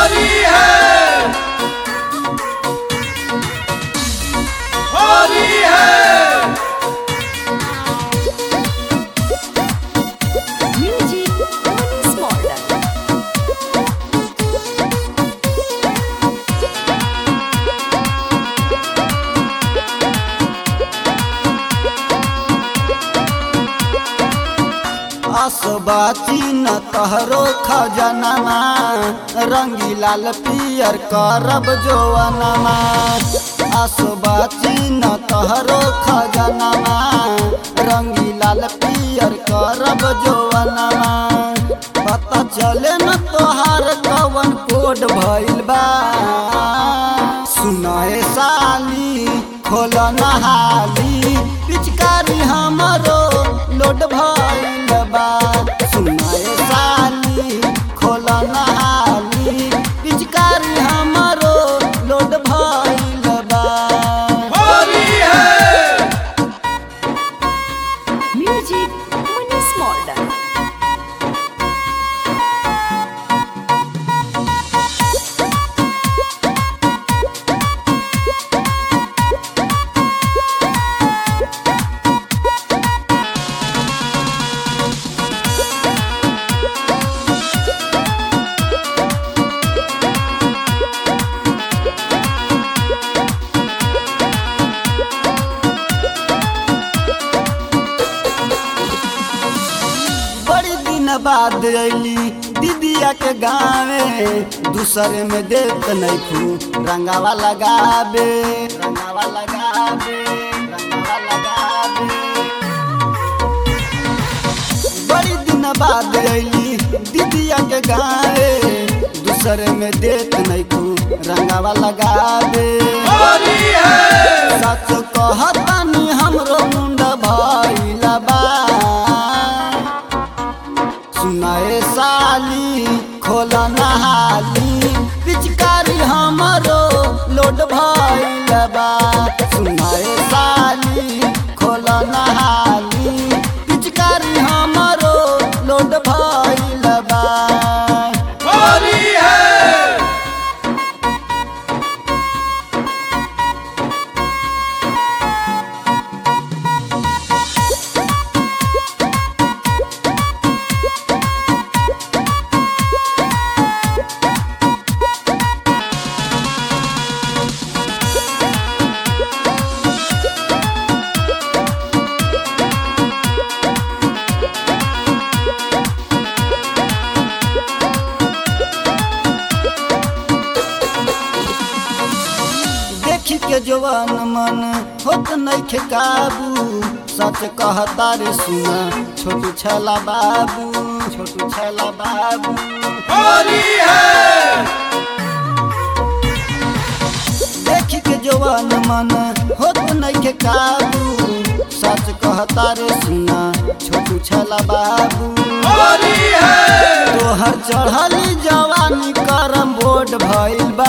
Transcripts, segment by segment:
होली है होली है Music Bonus Model. असबाची न तहरो खजनमा रंगी लाल पियर करब जोवनमा असबाची न तहरो खजनमा रंगी लाल पियर करब जोवनमा पता चले न तोहार कवन कोड भइल बा सुनाए साली खोल नहाली पिचकारी हमरो लोड भइल बा सुनाए साली खोल नहाली पिचकारी हमरो लोड भइल बा होली है Music Bonus Model. बड़ी दिन बाद अली दीदिया के गावे दूसरे में देख नहीं खू रंगावा लगाबे रंगावा लगाबे रंगावा लगाबे बड़ी दिन बाद अली दीदिया के गावे दूसरे में देख नहीं खू रंगावा लगाबे होली है सच कहतानी हमरो मुंड भइला बा सुनाए साली खोल नहाली पिचकारी हमरो लोड भइल बा सुनाए साली खोल नहाली पिचकारी हमरो लोड भइल बा होली है देखी के जवान मन होत नइखे काबू सच कहता रे सुना छोटू छला बाबू छोटू छला बाबू होली है देखी के जवान मन होत नइखे काबू सच कहता रे सुना छोटू छला बाबू होली है तोहर चढ़ली जवानी करम बोर्ड भइल बा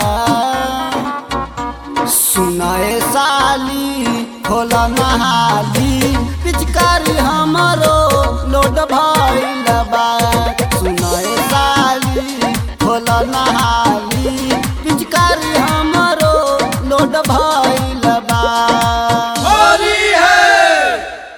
सुनाए साली खोल नहाली पिचकारी हमरो लोड भइल बा सुनाए साली खोल नहाली पिचकारी हमरो लोड भइल